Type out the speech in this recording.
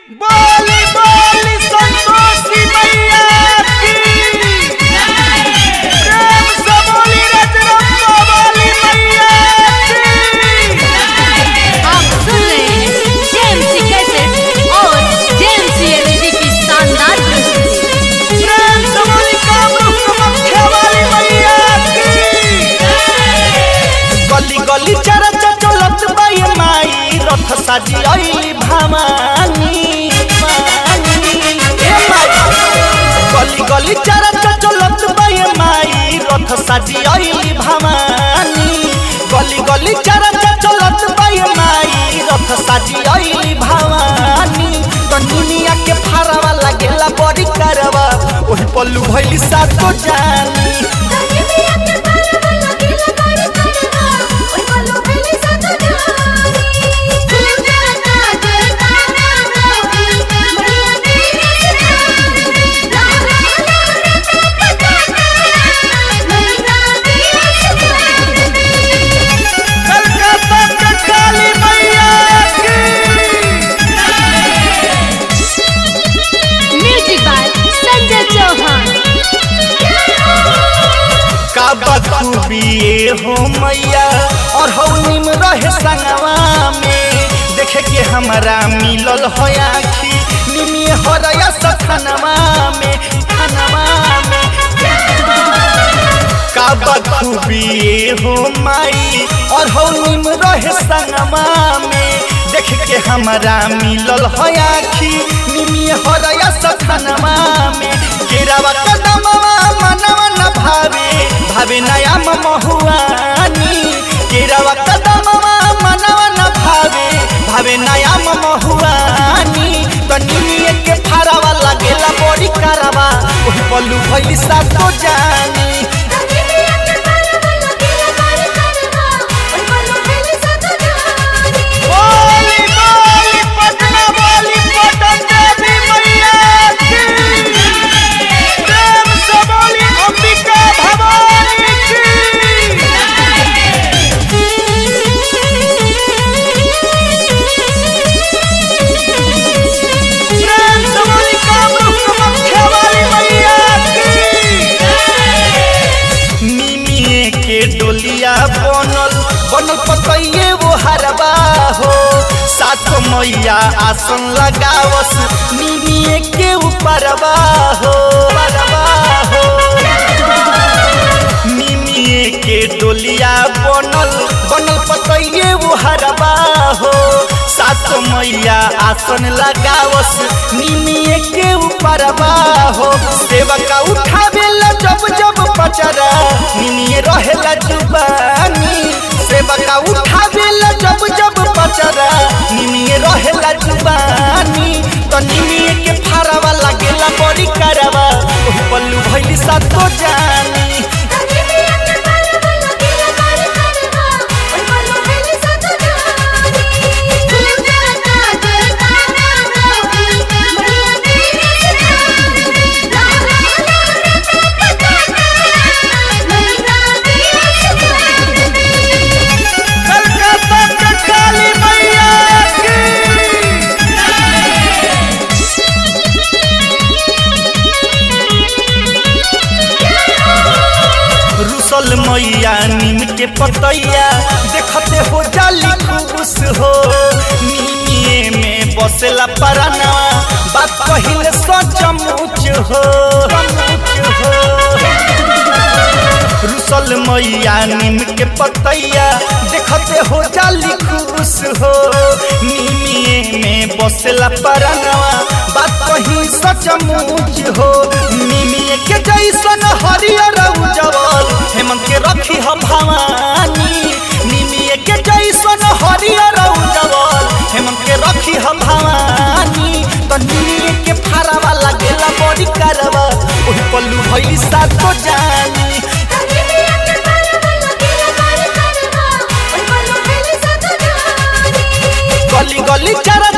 बोली बोली संतोषी मैया की प्रेम से बोली रजरप्पा वाली मैया की आप सुन रहे हैं जेएमसी कैसेट और जेएमसी एलईडी की शानदार प्रस्तुति प्रेम से बोली कामरूप कामाख्या वाली मैया की गली गली चरचा चलत बाई माई रथ साजी आइली भामानी मानी ए माई गली गली चरचा चलत बाई माई रथ साजी आइली भामानी गली गली चरचा चलत बाई माई रथ साजी आइली भामानी दुनिया के फारावा लागेला बड़ी करवा ओही पल्लू भइली सातो जानी कलकत्ता के काली मैया की म्यूजिक बाय संजय चौहान का बखूबी ये हो मैया और हो निम रहे संगवा में देखे के हमारा मिलल हो आखी निमी हो रया सखनवा में खनवा में का बखूबी ये हो माई और हो निम रहे संगवा में देख के हमारा मिलल हो आखी निमी हो रया सखनवा में केरावा कदमवा मनवा न भावे भावे नया महुआनी केरावा कदमवा मनवा न भावे भावे नया महुआनी तनिए के फारावा लागेला बड़ी करावा ओही पल्लू भइली सातो जानी बोली बोली पटना बोली पटन देवी मैया की प्रेम से बोली अंबिका भवानी की प्रेम से बोली कामरूप कामाख्या वाली मैया की निमिए के डोलिया बनल बनल पतइये वो हरबा हो सात मैया आसन लगावस निमिए के ऊपरबा हो परबा हो निमिए के डोलिया बनल बनल पतइये वो हरबा हो सात मैया आसन लगावस निमिए के ऊपरबा हो सेवका उठावेला जब जब पचरा निमिए रहेला जुबानी सेवका उठावेला जब जब पचरा निमिए रहेला जुबानी तो निमिए के फारावा लागेला बड़ी करवा ओही पल्लू भइली सातो जानी कलकत्ता के काली मैया की रुसल मैया नीम के पतैया देखते हो जाली खुश हो नीमिए में बसेला पराना बात कहिले सचमुच हो सचमुच हो रुसल मैया नीम के पतैया देखते हो जाली खुश हो निमिए में बसेला परनवा बात कही सचमुच हो निमिए के जैसन हरियर उजवल हेमंत के रखी हम भवानी निमिए के जैसन हरियर उजवल हेमंत के रखी हम भवानी तो निमिए के फारावा लागेला बड़ी करवा ओही पल्लू भइली सातो जानी गली गली चरा